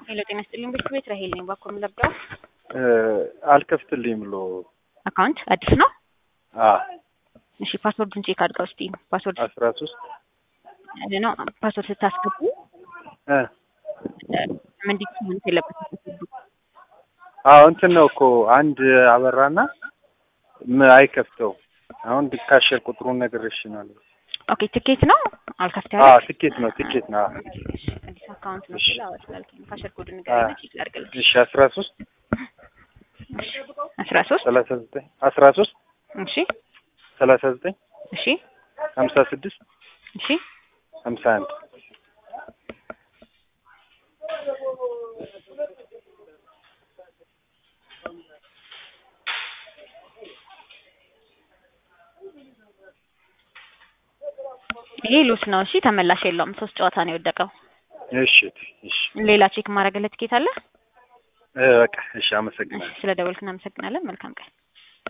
ሄሎ ጤና ይስጥልኝ ቤት ቤት ራሄል ነኝ። ባኮ የምለብደው አልከፍትልኝ ብሎ አካውንት አዲስ ነው። አ እሺ ፓስወርዱን ቼክ አድርገው እስቲ ፓስወርድ አስራ ሶስት ነው ፓስወርድ ስታስገቡ እ ምንድን ነው የለበትም ፓስወርዱ አዎ እንትን ነው እኮ አንድ አበራና ም አይከፍተው አሁን ካሸር ቁጥሩን ነግሬሽ ነው። ኦኬ ትኬት ነው አልከፍት አ ያለ ትኬት ነው ትኬት ነው። አዲስ አካውንት ነው እሺ። ስለ አዎ ስላልከኝ ካሸር ኮድ ንገረኝ ቼክ ላድርግልሽ። እሺ አስራ ሶስት አስራ ሶስት ሰላሳ ዘጠኝ አስራ ሶስት እሺ ሰላሳ ዘጠኝ እሺ ሀምሳ ስድስት እሺ ሀምሳ አንድ ይሄ ሉስ ነው። እሺ ተመላሽ የለውም። ሶስት ጨዋታ ነው የወደቀው። እሺ እሺ ሌላ ቼክ ማድረግለት ትኬት አለ? እ በቃ እሺ እሺ አመሰግናለሁ። ስለ ደወልክ እናመሰግናለን። መልካም ቀን